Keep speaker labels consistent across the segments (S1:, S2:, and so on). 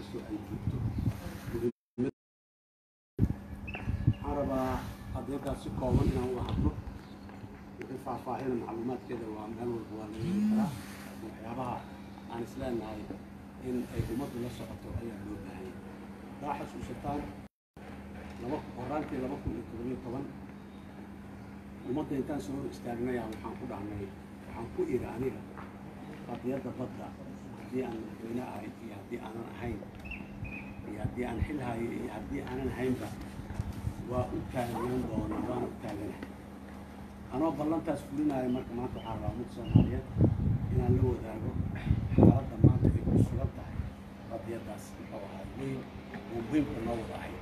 S1: kastoo ay joogto waxaan rabaa adeegaas si kooban inaan uga hadlo wixii faahfaahina macluumaadkeeda waa meel walba waa laga heli karaa laakiin waxyaabaha aan isleenahay in ay ummaddu la socoto ayaa loo baahanya daa xasuusataan laba horaantii laba kun iyo toddobiyo toban ummadda intaan soo hor istaagnaya waxaan ku dhahnay waxaan ku iri aniga qadiyadda badda haddii aan madaxweyne ahay iyo haddii aanan ahayn iyo haddii aan xil hayo iyo haddii aanan ahaynba waa u taagnaan doona waana u taaganahay anoo ballantaas fulinaya marka maanta waxaan rabaa ummadda soomaaliyeed inaan la wadaago xaaladda maanta ay ku sugan tahay qadiyaddaas muxuu ahaa weyn oo muhiimka noo wada ahay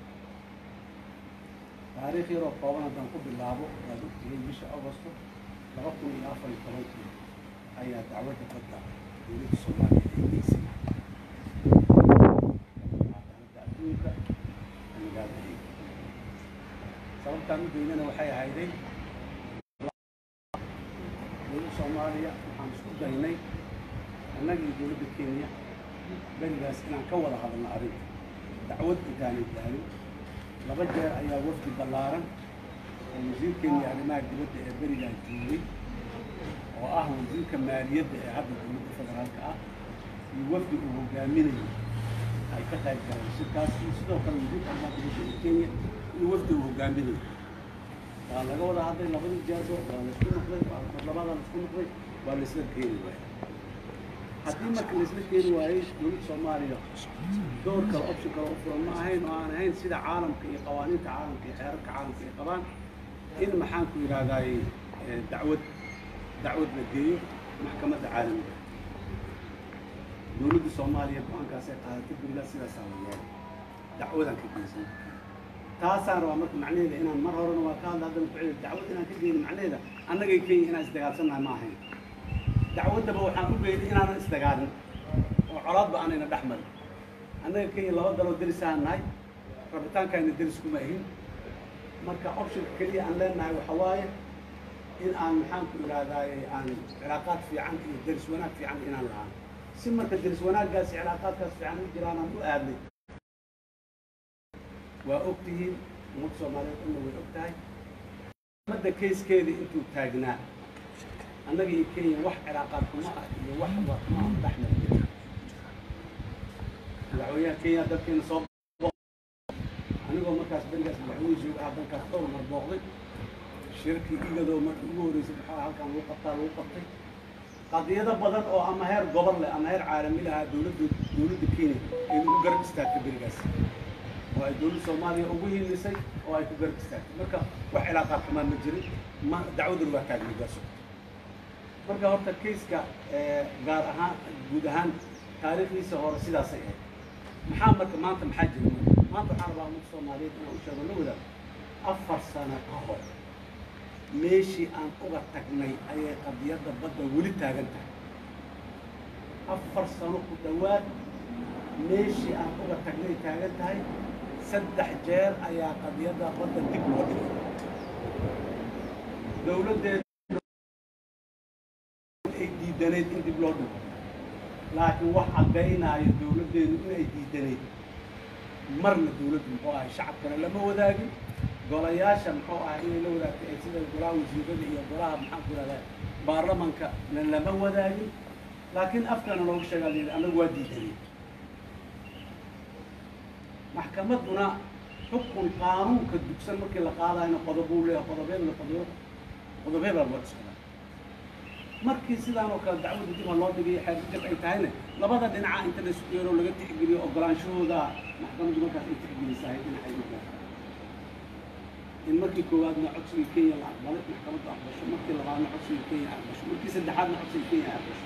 S1: taariikh yaroo kooban haddaan ku bilaabo waad ogtihiin bisha agosto laba kun iyo afar iyo tobankii ayaa dacwadda badda dowladda soomaaliya ay geysay cadaaladda adduunka magaalada hiig sababtaan u geynana waxay ahayday dowladda soomaaliya waxaan isku daynay annaga iyo dowladda kenya berigaas inaan ka wada hadalno arrinta dacwad intaanay gaarin laba jeer ayaa wafdi ballaaran oo wasiirkeeni arrimaha dibadda ee berigaa joogay oo ah wasiirka maaliyadda ee hadda dowladda federaalka ah iyo wafdi uu hogaaminayo ay ka qayb galeen shirkaas iyo sidoo kale wasiirka arrimaha dibadda ee kenya iyo wafdi uu hogaaminayo waa laga wada hadlay labadii jeerbo waa la isku noqday waa labadaa la isku noqday waa la isla keeni waayey haddii marka la isla keeni waayey dowladda soomaaliya door kale option kale u furan ma ahayn oo aan ahayn sida caalamka iyo qawaaniinta caalamka iyo xeerarka caalamka ay qabaan in maxaan ku yidhaahdaay dacwad dacwad la geeyo maxkamadda caalamiga dowladda soomaaliya go-aankaas ay qaadatay berigaa sidaasaa la yeelay dacwadaan ka geysan taasaan rabaa marka macnaheeda inaan mar horena waa ka hadla haddana ku celi dacwad inaan ka geyno macnaheeda annagay kenya inaan isdagaalsannahay ma ahayn dacwaddaba waxaan u geynay inaanan isdagaalin oo colaadba aanayna dhex marin annaga kenya laba daloo derisaan nahay rabitaankayna deris kuma ahin marka optionka keliya aan leenahay waxa waaye in aan maxaan ku idhahdaaye aan cilaaqaad fiican iyo deris wanaag fiican inaan lahaan si marka deris wanaaggaas iyo cilaaqaadkaas fiican u jiraan aan u aadnay waa og tihiin ummadda soomaaliyeed dhanna way og tahay ummadda kayskeeda intuu taagnaa annaga iyo kenya wax cilaaqaad kuma ah iyo wax wa kuma aan dhex marin madaxweynaha kenya dalkeena soo anigoo markaas berigaas madaxweyne jooga ah dalkaas dhowr mar booqday shirkii igadoo markii ugu horreysay maxaa halkan lagu qabtaa lagu qabtay qadiyado badan oo ama heer gobol leh ama heer caalami lahaa dowladda dowladda kenya ay ugu garab istaagtay berigaas oo ay dowladda soomaaliya ugu hiilisay oo ay ku garab istaagtay marka wax cilaaqaad xumaan ma jirin ma dacwaduna waa taagnay waa socotay marka horta kayska gaar ahaan guud ahaan taariikhdiisa hore sidaasay ahayd maxaa marka maanta maxaa jira marka maanta waxaan rabaa ummadda soomaaliyeed inaan u sheego la wadaago afar sano ka hor meeshii aan uga tagnay ayay qadiyadda badda weli taagan tahay afar sano ku dhowaad meeshii aan uga tagnay taagan tahay saddex jeer ayaa qadiyadda badda dib loo dhigay dowladdeed ay diidanayd in dib loo dhigo laakiin wax caddaynaayo dowladdeedu inay diidanayd marna dowladdu muxuu ahay shacabkana lama wadaagin golayaasha muxuu ahay inay la wadaagtay ay sida golaha wasiirada iyo golaha maxaan ku ihahdaa baarlamanka na lama wadaagin laakiin afkana looga sheegaa layidhi annagu waa diidanay maxkamadduna xukun qaanuunka dugsan markii la qaadayna qodobuu leeyahay qodobeed la qodobo qodobeed baa loo cuskanaa markii sidaan oo kale dacwadda dib ha loo dhigay xeerjab ay tahayna labada dhinaca inta la isku yeero laga tixgeliyo ogolaanshahooda maxkamaddu markaas ay tixgelisahay dhinacay u gaarta in markii koowaadna codsiga kenya la aqbalay maxkamaddu aqbasho markii labaadna codsiga kenya aqbasho markii saddexaadna codsiga kenya aqbasho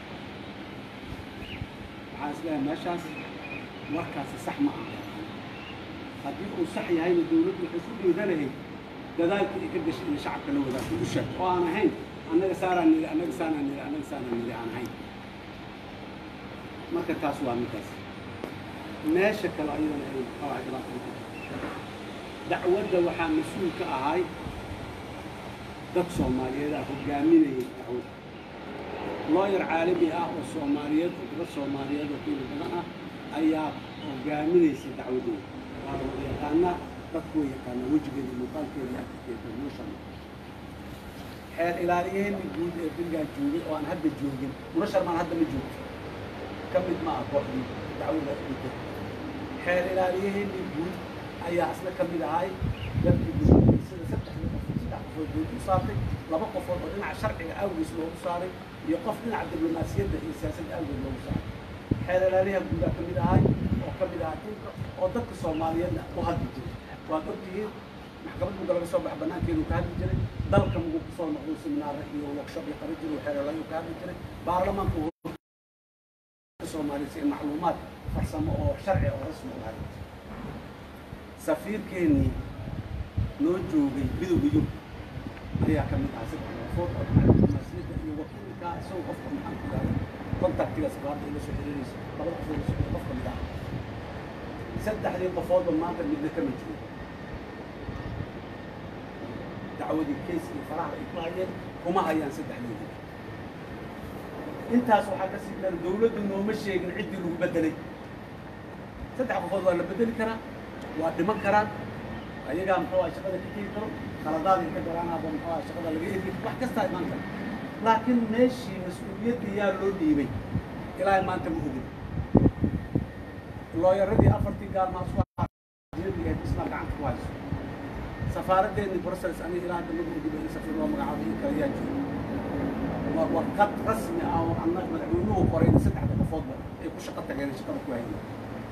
S1: waxaan isleeyahay meeshaas warkaasi sax ma aha haddii uu sax yahayna dowladdu waxay ku dhiiranahayd dadaalkii ay ka gashay in shacabka la wadaagto u sheeg oo aan ahayn annaga saaraan niri annaga saanaan niri annaga saanaan niri aan ahayn marka taas waa midaas meesha kale ayadana ay muxuu ahay dhibaata ku jirto dacwadda waxaa mas-uul ka ahay dad soomaaliyeed ah hogaaminayay dacwadda looyar caalami ah oo soomaaliyeed oo dad soomaaliyeed oo qiimo badan ah ayaa hogaaminaysa dacwadeeda waa la wada yaqaanaa dadku way yaqaanaa wejigeeda muuqaalkeeda iyo afkeeda noloshan xeer ilaaliyeeni guud ee berigaa joogay oo aan hadda joogin noloshan maan hadda ma joogto ka mid ma ah kooxdii dacwada dhintay xeer ilaaliyaheeni guud ayaa isna ka mid ahay dadkii guud sida saddex qof saddex qofood guud u saartay laba qofood oo dhinaca sharciga awgiis loogu saaray iyo qof dhinaca diblomaasiyadda iyo siyaasadda awgeed loogu saaray xeer ilaaliyaha guudaa ka mid ahay oo ka mid ahaa dhulka oo dadka soomaaliyeedna u hadli jiray waad ogtihiin maxkamad muga laga soo baxa banaankeedu ka hadli jiray dalka mugu kusoo noqdo seminaare iyo workshop iyo qaban jiray xeer ilaaliyu ka hadli jiray baarlamaanka soomaaliya si macluumaad farsamo oo sharci oo rasmi u hayo safiirkeennii noo joogay midowga yurub ayaa ka mid ahaa saddex qofood oo dhinaca diblomaasiyadda iyo wakiilka isagoo qofka maxaan ku yidhahda kontaktiga safaarada ila soo xiriiraysa labada qofood la soo xiriir qof ka mid ah saddexdii qofoodba maanta midna kama joogo dacwadii case iyo faraha ay ku hayeen kuma hayaan saddexdoodii intaas waxaa ka sii dhan dawladdu nooma sheegin ciddii lagu bedelay saddex qofood waa la bedeli karaa waa dhiman karaan ayagaa muxuu ah shaqada ka tegi karo khaladaad ka garaanaaba muxuu ah shaqada laga eri wax kastaa imaan kara laakiin meeshii mas-uuliyadda yaa loo dhiibay ilaahay maanta ma ogin looyaradii afartii gaalmaa isku ahayd isna gacanta ku hayso safaaraddeennii brussels aniga ilaa hadda maga ogin in safiir loo magacaabo in kale yaa joogo warqad rasmi ah oo anna madaxweynuhu qoray saddexda qofoodba ay ku shaqo tageen shaqada ku hayeen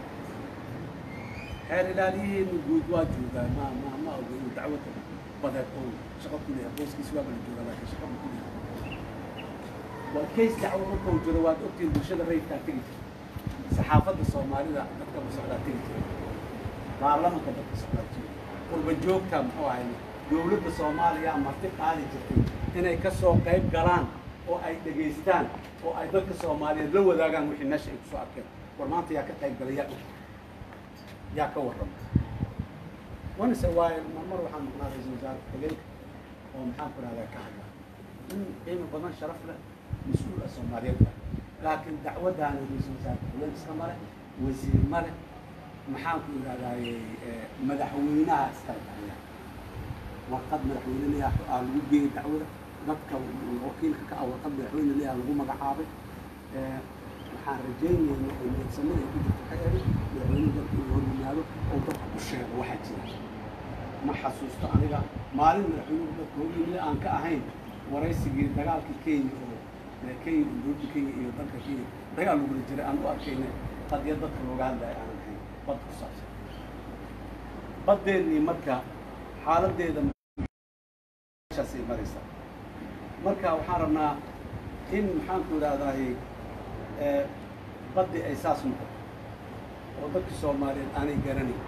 S1: xeer ilaaliyaheenu guud waa joogaa ma ma ma oga inuu dacwada badeed oo shaqo ku leeyahay booskiisi waaba la joogaa laakiin shaqo ku leeyahay waa case dacwo markuu jiro waad ogtiin bulshada rayidkaa tegi jirta saxaafadda soomaalida dadka la socdaa tegi jira baarlamanka dadka socdaa jira qurba joogta muxuu ahay dowladda soomaaliya marti qaadi jirtay inay ka soo qayb galaan oo ay dhegaystaan oo ay dadka soomaaliyeed la wadaagaan wixii meesha ay kusoo arkeen war maanta yaa ka qayb galay yaa yaa ka warrama wanise waayo marmar waxaan maqnaa ra-iisul wasaare xigeenka oo maxaan ku rahdaa ka hadla in qiimo badan sharaf leh mas-uul ah soomaaliyeed ah laakiin dacwaddaana ra-iisul wasaare xigeen iska male wasiir male maxaan ku idhahdaaye madaxweynaha iskala dhahaya warqad madaxweyne leeyaha aa lagu geeyey dacwada dadka wakiilka ka ah warqad madaxweyne leeyaha lagu magacaabay waxaan rajaynayna oo niyadsamada ay ku jirto waxay ahayd madaxweyne dalka inuu hor yimaado oo dadka u sheego waxaa jira ma xasuusto aniga maalin madaxweynuhu dadka hor yimid aan ka ahayn waraysigii dagaalkii kenya oo kenya dowladda kenya iyo dalka kenya dagaal lagula jiray aan u arkayna qadiya dadka looga hadlaya aanan ahayn bad ku saabsan badeennii marka xaaladdeeda meeshaasay maraysaa marka waxaan rabnaa in maxaan ku idhahdaaye baddi ay saas noqoto oo dadka soomaaliyeed aanay garanayn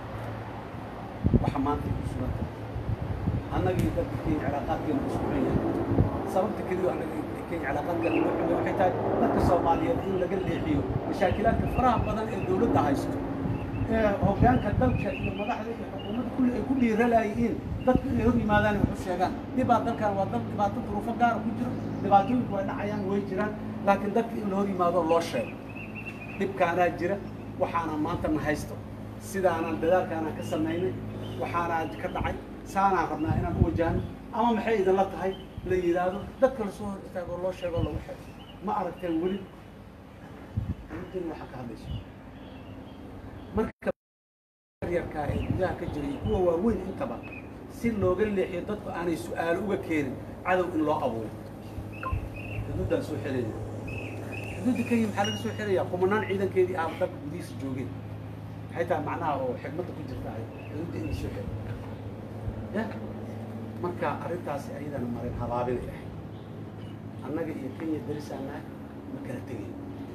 S1: waxa maanta ku sugan tahay annagii dadka kenya cilaaqaadkeena ku sugan yahay sababta keliya annaga kenya cilaaqaadkeena ku sugan waxay tahay dadka soomaaliyeed in laga leexiyo mashaakilaadka faraha badan ee dowladda haysto ee hoggaanka dalka iyo madaxda iyo xukuumadda kulli ay ku dhiiralayiin dadku inay hor yimaadaan wax u sheegaan dhibaa dalkan waa dal dhibaato duruufo gaara ku jiro dhibaatooyinku way dhacayaan way jiraan laakiin dadka in la hor yimaado loo sheego dhibkaanaa jira waxaana maanta na haysto sidaanaan dadaalkaanaan ka samaynay waxaanaa ka dhacay saanaan rabnaa inaan u wajahno ama maxay idinla tahay la yidhaahdo dadka lasoo hor istaago loo sheego lagu xeego ma aragteen weli arintan waxaa ka hadlayso marka yarkaa ee gudaha ka jiray iyo kuwa waaweyn intaba si looga leexiyo dadku aanay su-aalo uga keenin cadow in loo abuuro xuduuddaan soo xelaya xuduudda kenya maxaa laga soo xelayaa kumanaan ciidankeedii ah dalka gudihiisa joogeen maxay tahay macnaha oo xigmadda ku jirta ahay xuduudda inay soo xelo ya marka arrintaasi ayadana marin habaabinay ahayd annaga iyo kenya darisaan nahay ma kala tegayn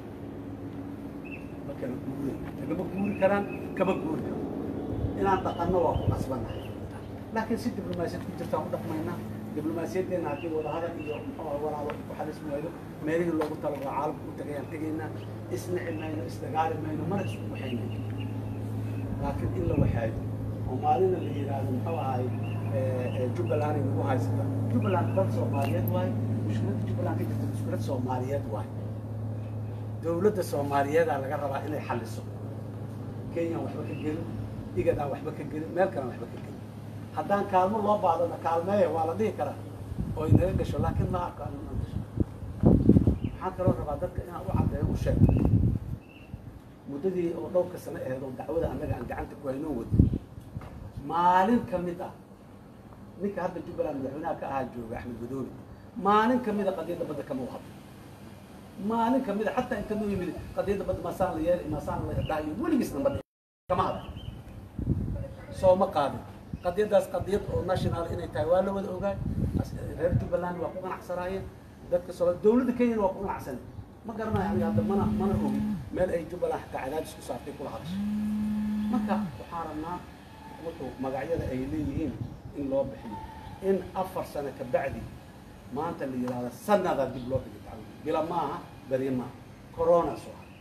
S1: ma kala guurin lagama guuri karaan kama guuri karo inaan dhaqanno waa ku qasbannahay laakiin si diblomaasiyad ku jirtaan u dhaqmaynaa diblomaasiyaddeena haddii wadahadal iyo muxuu walaalo ku xalis waayo meelihii loogu talagalo caalamka u tagayaan tegaynaa isnici mayno isdagaali mayno mana isku waxaynayo laakiin in la waxaayo oo maalina la yidhaahdo muxuu ahay jubbaland ay nagu haysata jubbaland dad soomaaliyeed waaye mushkiladda jubbaland ka jirta mushkilad soomaaliyeed waaye dowladda soomaaliyeedaa laga rabaa inay xalliso kenyaan waxba ka gelin igadaan waxba ka gelin meel kalaan waxba ka gelin haddaan kaalmo loo baadana kaalmeeya waa la dhihi karaa oo inaga gasho laakiin ma arko anu inaan gasho waxaan kaloo rabaa dadka inaan u caddeeyo u sheego muddadii oo dhowrka sano aheed oo dacwada annaga aan gacanta ku haynoo wado maalin ka mid ah ninka hadda jubbaland madaxweynaha ka ahaa jooga axmed madoobe maalin ka mid a qadiyadda badda kama u hadlo maalin ka mid a xataa inta noo yimid qadiyadda badda maasaan la yeelay maasaan la dhahayo weligiisna ma dhihin kama hadlo soo ma qaadin qadiyaddaas qadiyad oo national inay tahay waa la wada ogaay reer jubbaland waa ku ganacsanaayeen dadka soo dowladda kenyana waa ku ganacsanay ma garanayo aniga hadda mana mana ogi meel ay jubbaland xataa cadaadis ku saartay kula hadasho marka waxaan rabnaa wuxuu magacyada ay leeyihiin in loo bixiyo in afar sano ka bacdi maanta la yidhahda sanada dib loo dhigay dacwada bila maaha berye maaha corona soo ah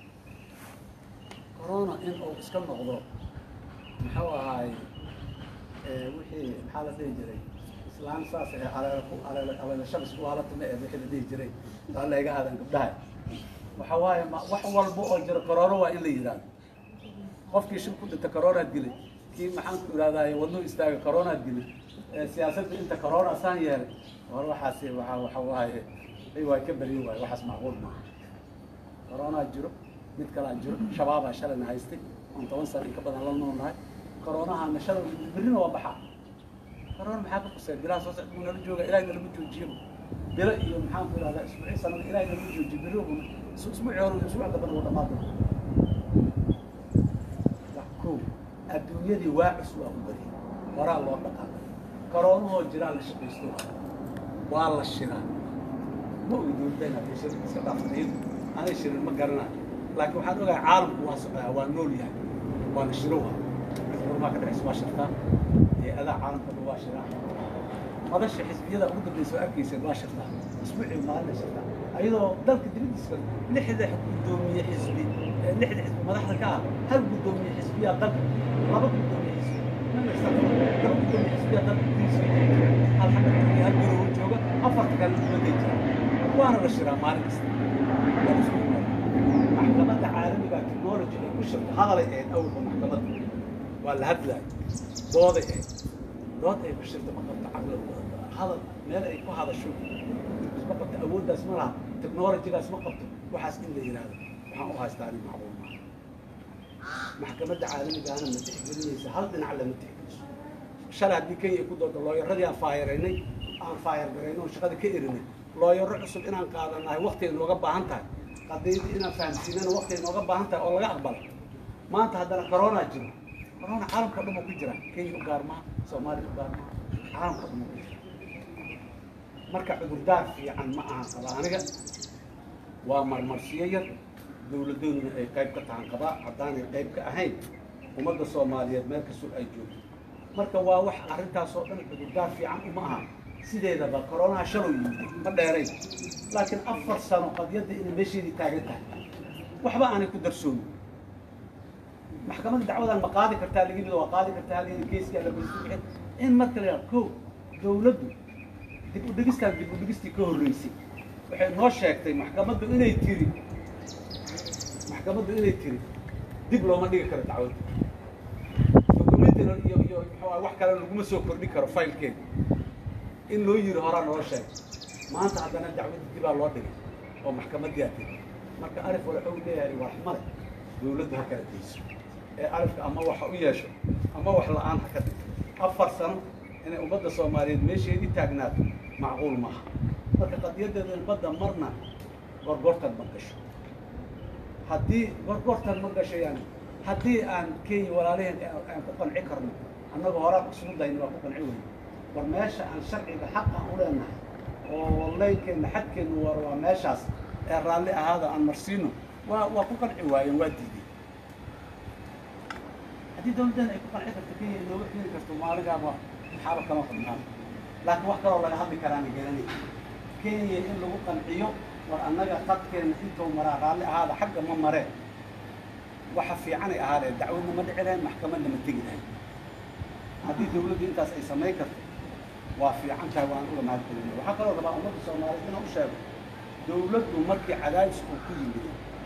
S1: corona in uu iska noqdo muxuu ahaay wixii maxaa la dhihi jiray islaan saas ee aleela ku aleela aleela shabis ku haalatama ee wixii la dhihi jiray waa la iga aadan gabdhaha waxa waaye ma wax walba oo jira corona waa in la yidhahdo qofkii shil ku dhinta coronaad dilay kii maxaan ku ihahdaay wadnuhu istaaga coronaad dilay siyaasadda inta corona saan yeelay war waxaasi waxa waxa waaye ay waa ka baryin waaye waxaas macquul maaha coronaa jiro mid kalaa jiro shabaabaa shalayna haystay oon toban sano in ka badan la noolnahay coronahana shalay birrina waa baxaa corona maxaa ka qusay bilaha soo socda buu nala jooga ilaahay nalama joojiyaba bilo iyo maxaan ku ihahdaa isbuuci sanada ilaahay nalama joojiyo birri buna isbuuci hore iyo isbuuc dambana wuu dhammaan doona ko adduunyadii waacis waa u bari horaa loo dhaqaaqay koroonahoo jiraa la shaqaysto waa la shiraa ma ogi dowladayna hadday shir iska dhaaftayd anay shirin ma garanayo laakiin waxaan ogahay caalamku waa socdaa waa nool yahay waana shirowa urmaa ka dhexaysa waa shirtaa hay-adaha caalamka dhan waa shiraa madasha xisbiyada ugu dambaysa oo arkayseen waa shirtaa isbuucii maalina shirtaa ayadoo dalka dibadiisa lixda guddoomiye xisbi lixda xisbi madaxda ka ah hal guddoomiye xisbiyaa dalka laba guddoomiye xisbi laba guddoomiye xisbiyaa dalka gudihiisa hal xagga turkiya hal garowo jooga afarta kale dibadday jira waana la shiraa maalin kasta waa la isku yimaada maxkamadda caalamiga technology ay ku shirto hadalay ahayd awalba maxkamadda waa la hadlaay dooday ahayd dood ay ku shirto ma qabto caqli hadal meel ay ku hadasho ma qabto awooddaas ma laha technologygaas ma qabto waxaas in la yidhaahdo waxaan u haystaa ani macluum maaha maxkamadda caalamigaana ma tixgelinaysa hal dhinac lama tixgeliso shalay haddii kenya ay ku doodo looyaradii aan faayaraynay aan faayar garaynay oo shaqada ka erinay looyaro cusub inaan qaadanahay waqti ay nooga baahan tahay qadiyadii inaan fahamsiinana waqti ay nooga baahan tahay oo laga aqbalo maanta haddana corona jiro corona caalamka dhan uu ku jira kenya u gaar maha soomaaliya u gaar maha caalamka dhan uu ku jira marka cudurdaar fiican ma ahan qaba aniga waa marmarsiyo yar dowladooduna ay qayb ka tahan qabaa haddaanay qayb ka ahayn ummadda soomaaliyeed meel kastoo ay joogto marka waa wax arrintaasoo dhan cudurdaar fiican uma aha sideedaba koronaha shalow yimid ma dheerayn laakiin afar sano qadiyadda inay meesheedii taagan tahay waxba aanay ku darsoomin maxkamadda dacwadan ma qaadi kartaa laga mida waa qaadi kartaa halgeeda geeskaa la bixin in marka la yidhaha ko dowladdu dib u dhigistaan dib u dhigistii ka horreysay waxay noo sheegtay maxkamaddu inay tiri maxkamaddu inay tiri dib looma dhigi karo dacwadda documentina iyo iyo muxuu wax kale laguma soo kordhin karo faylkeeda in loo yiri horaa noo sheegay maanta haddana dacwadda dibaa loo dhigay oo maxkamaddii aa tiri marka alif wala xog leeyahay waa raxmale dowladdu ha kala dayso ee alifka ama waxa u yeesho ama wax la-aan ha ka dhigto afar sano inay ummadda soomaaliyeed meesheedii taagnaato macquul maaha marka qadiyadeeda badda marna gorgortan ma gasho haddii gorgortan ma gasho yani haddii aan kenya walaalaheen aan ku qanci karno annaga horaan isugu dayna waa ku qanci weyne war meesha aan sharciga xaq aan u leenahay oo leynkeenna xadkeenna war waa meeshaas ee raalli ahaada aan marsiino waa waa ku qanci waayeen waa diideen haddii dowladdeena ay ku qanci karto kenya inooga keeni karto maalinkaaba maxaaba kama qabnaan laakiin wax kaloo laga hadli karaana garanay kenya in lagu qanciyo war annaga qadkeenna intuu maraa raalli ahaada xagga ma mareen waxa fiicanay ahaadeen dacwadna ma dhici lahayn maxkamadna ma tegi lahayn haddii dowladdu intaas ay samayn karto waa fiican tahay waan uga mahad celina waxaa kaloo rabaa ummadda soomaaliyeed inaan u sheego dowladdu markii cadaadis uu ku yimid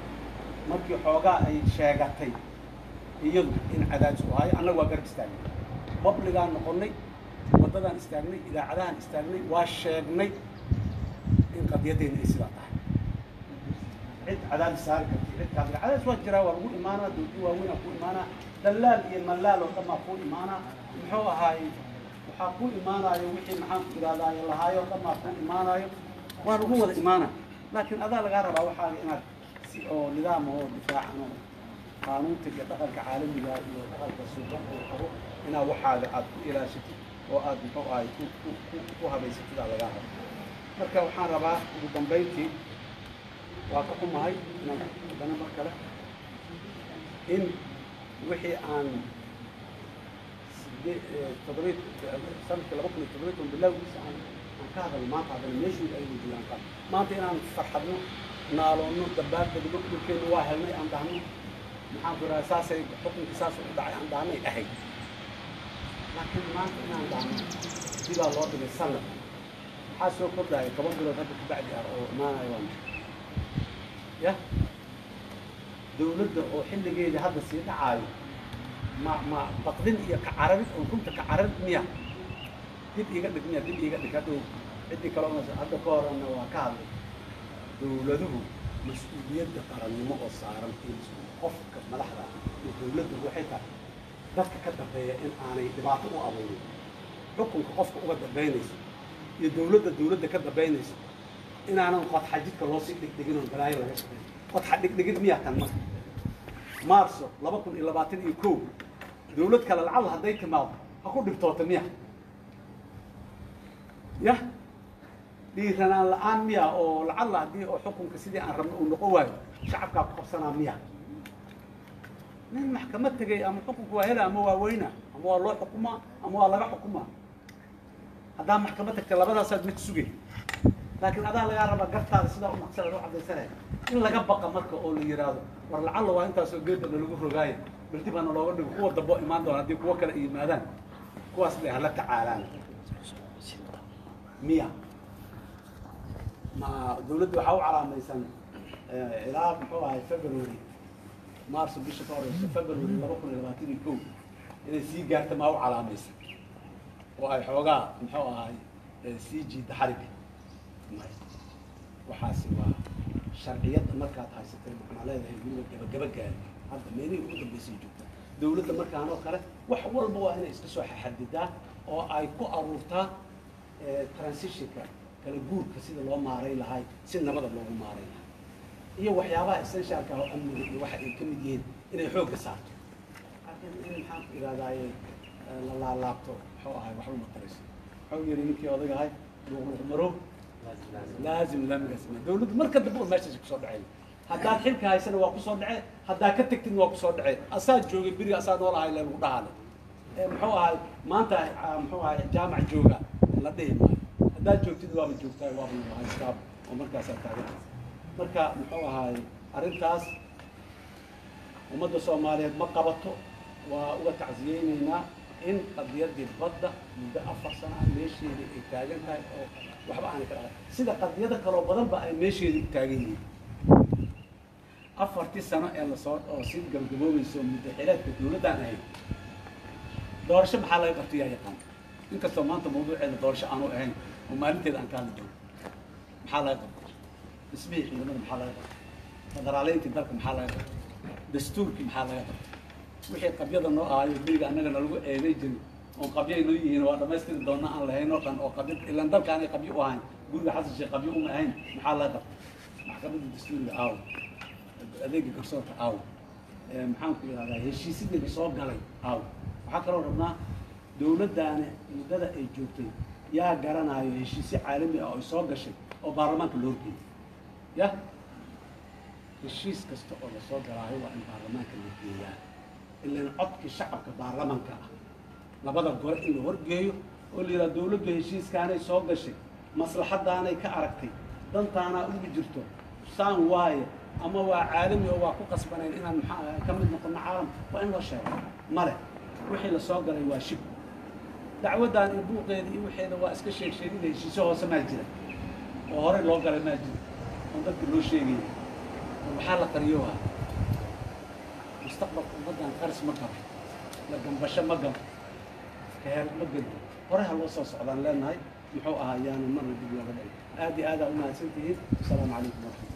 S1: markii xoogaa ay sheegatay iyadu in cadaadis u hayo annaga waa garab istaagnay babligaan noqonnay waddadaan istaagnay idaacadahaan istaagnay waa sheegnay in qadiyaddeena ay sidaa tahay cid cadaadis saari karti cid kaadga cadaadis waa jiraa waa lagu imaanaa dowladda waaweynaa ku imaanaa dallaal iyo mallaal oo dhan baa ku imaanaa muxuu ahaay waxaa ku imaanaayo wixii maxaan ku idhahdaayo lahaayo o dhan baa ku imaanaayo waa lagu wada imaanaa laakiin adaa lagaa rabaa waxaaga inaad si oo nidaam oo difaacan oo qaanuunta iyo dhaqanka caalamiga iyo dhaqanka suuban oo qabo inaad waxaaga aad ku ilaashatid oo aad muxuu ahay ku ku ku ku habaysatid aa lagaa raba marka waxaan rabaa ugu dambayntii waa ka xumahay inaan haddana mar kale in wixii aan sidee toddobiy sanadkii laba kun iyo toddobiy toban bilowgiisa aan aan ka hadalno maanta haddana meeshuu ay wajiyaan qab maanta inaan farxadno naaloonno dabaaldegno dhulkeenu waa helnay aan dhahno maxaan ku idhaha saasay xukunkii saas u dhacay aan dhahnay ahayd laakiin maanta inaan dhahno sidaa loo dhigay sanad maxaa soo kordhaya toban bilood hadda kabacdi ah oo imaanaya waa maxay ya dawladda oo xilligeedii hadda sii dhacaayo ma ma baqdin iyo kacararid oo runta kacararid miya dib iiga dhig miya dib iiga dhig hadhow ciddii kale una hadda ka horena waa ka hadlay dawladuhu mas-uuliyadda qarannimo oo saaran iyo qofka madaxda iyo dawladdu waxay tahay dadka ka dambeeya in aanay dhibaato u abuurin xukunka qofka uga dambaynaysa iyo dawladda dawladda ka dambaynaysa inaanan qodxa jidka loo sii dhigdhigin oo balaayo laga shaqeyn qodxa dhigdhigid miyaa kan marka maarso laba kun iyo labaatan iyo kow dawlad kale lacalla hadday timaado ha ku dhibtoota miya yah dhiiranaan la-aan miya oo lacalla haddii oo xukunka sidii aan rabno uu noqon waayo shacabkaa ku qabsanaa miya nin maxkamad tegay ama xukunka waa hela ama waa weyna ama waa loo xukumaa ama waa laga xukumaa haddaa maxkamad tagta labadaasaad mid sugay laakiin adaa lagaa rabaa gartaada sidaa u maqsanaad u caddaysanaya in laga baqa marka oo la yidhaahdo war lacalla waa intaasoo geedda nalagu rogaayo bal dib hana looga dhigo kuwa dambo imaan doona haddii kuwo kale yimaadaan kuwaas bay hala tacaalaan miya ma dawladda waxaa u calaamaysan ilaa muxuu ahay february marso bisha ka horeysa february laba kun iyo labaatan iyo kow inay sii gaarta maa u calaamaysan oo ay xoogaa muxuu ahay sii jiida xariga waxaasi waa sharciyadda markaad haysatay maxaa leedahay weliba gabagaba gaari hadda meelihii ugu dambaysay joogta dawladda markaan oo kale wax walba waa inay iska soo xadidaa oo ay ku aruurtaa transitionka kala guurka sida loo maaray lahay si nabada loogu maaray lahay iyo waxyaabaha essentialka oo amniga iyo waxa ay ka mid yihiin inay xoogga saarto laakiin in maxaan ku idhahdaaye la laalaabto muxuu ahay waxba ma tarayso wuxuu yidhi ninkii odagahay luuqluuq marow laazim laamigaas ma dawladdu marka dambe oo meeshaasi kusoo dhaceen haddaad xilka haysana waa kusoo dhacee haddaad ka tegtin waa kusoo dhacee asaa joogay beriga asaa nool ahay lagu dhahale muxuu ahay maanta muxuu ahay jaamac jooga la dhihi maayo haddaad joogtid waaba joogtaa waaba haystaa oo markaasaa taagan marka muxuu ahay arrintaas ummadda soomaaliyeed ma qabato waa uga tacsiyeynaynaa in qadiyaddii badda muddo afar sano ah meesheedii ay taagan tahay oo waxba aanay ka dhaqan sida qadiyado kaloo badanba ay meesheedii u taagan yihiin afartii sano ee lasoo oo si gabagaboobayso muddo xileedka dawladdaan ahayd doorasho maxaa laga qabtay yaa yaqaan inkastoo maanta mawduuceeda doorasho aanu ahayn oo maalinteeda aan ka hadli doono maxaa laga qabtay dhismihii ciidamada maxaa laga qabtay federaaleyntii dalka maxaa laga qabtay dastuurkii maxaa laga qabtay wixii qabyada noo ahayo beriga annaga nalagu eeday jirin oon qabyay noo yihiin waa dhamaystiri doona aan lahayn oo dhan oo qabyo ilaan dalkaanay qabyo u ahayn guriga xasan sheekh qabyo uma ahayn maxaa laga qabtay maxkamadda dastuuriga aaw adeega garsoorka aaw maxaan ku yidhahdaa heshiisyadii soo galay aaw waxaa kaloo rabnaa dawladdaani muddada ay joogtay yaa garanayo heshiisyo caalami ah oo ay soo gashay oo baarlamaanka loo horgeeyay ya heshiis kasta oo lasoo galaayo waa in baarlamaanka la geeyaa ilan codkii shacabka baarlamanka ah labada gore in la horgeeyo oo la yidhaha dawladdu heshiiskaanay soo gashay maslaxadaanay ka aragtay dantaanaa ugu jirto saan waaye ama waa caalami oo waa ku qasbanayn inaan maxaa ka mid noqono caalam waa in loo sheego male wixii la soo galay waa shib dacwaddan iyo buuqeeda iyo waxeeda waa iska sheeg sheegida heshiisyo hoose maa jira oo horey loo galay maa jira oon dadka loo sheegaya waxaa la qariyoha mustaqbalka ummaddan qaris ma galo la gambasho ma galo keer ma gelo horeha loo soo socdaan leenahay muxuu ahaa yaanu marna dib looga dhicin aad iyo aadaa u mahadsantihiin asalaamu calaykum waraxmatulla